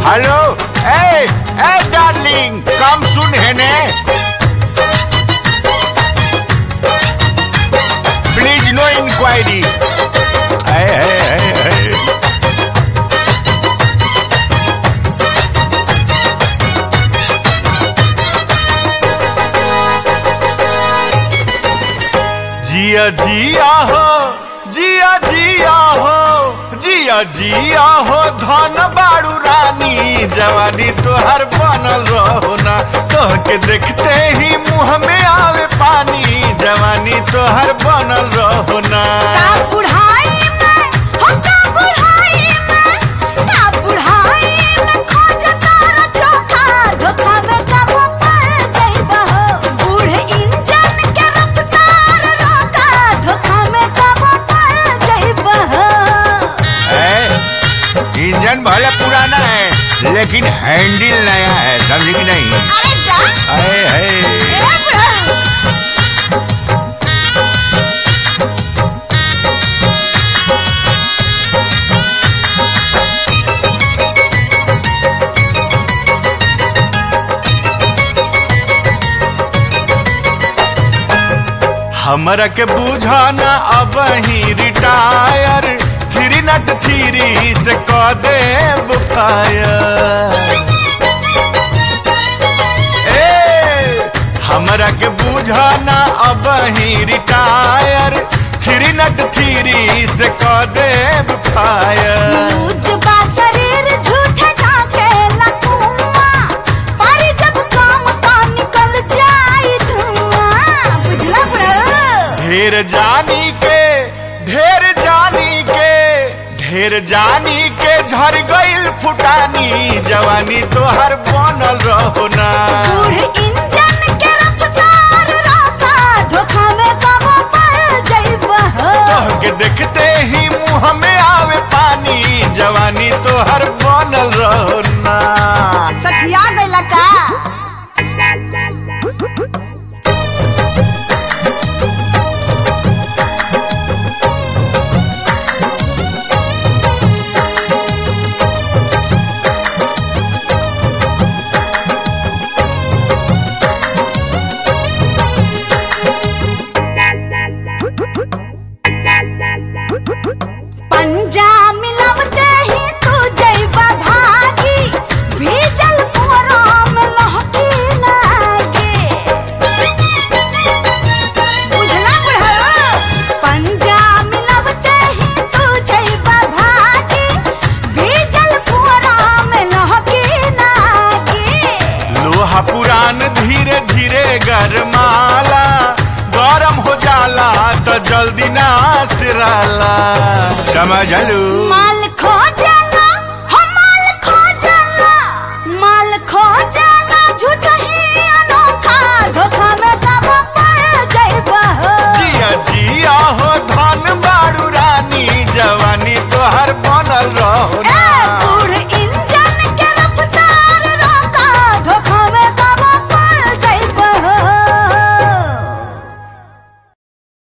hello ए ए darling come सुन है ने प्लीज नो इंक्वायरी जिया जिया हो जिया जिया हो जिया जिया हो धन बाड़ू रानी जवानी तोहर बनल रहो ना तोह के देखते ही मुंह में आवे पानी जवानी तोहर बनल रहो ना का बुढ़ाई में हो का बुढ़ाई में का बुढ़ाई में खोज तारा चोखा धोखा में कब पड़ जाइबा हो बूढ़ इंजन के रफ्तार रोका धोखा में कब पड़ जाइबा हो है इंजन भले पुराना है लेकिन हैंडल नया है समझी कि नहीं अरे जा है है ए बुढ़ा हमरा के बुझाना अब ही रिटायर थ्री नट थ्री से क देब फायर ए हमरा के बुझाना अब ही रिटायर थ्री नट थ्री से क देब फायर लूज बा शरीर झूठे झाके लकुआ पर जब काम का निकल जाई धुआं बुझला बुढ़ा ढेर जानी के ढेर जानी के ढेर जानी के झर गइल फुटानी जवानी तोहर बनल रहो ना बूढ़ इंजन के रफ्तार रोका धोखा में कब पड़ जाइबा हो तोह के देखते ही मुंह में आवे पानी जवानी तोहर बनल रहो ना सठिया गइला का पंजा मिलवते ही तू जइबा भागी भीजल पुराम लहकी लागे बुझला बुढ़ा पंजा मिलवते ही तू जइबा भागी भीजल पुराम लहकी लागे लोहा पुरान धीरे धीरे गरमाला गरम हो जाला तो जल्दी ना सिराला समझलू माल खोज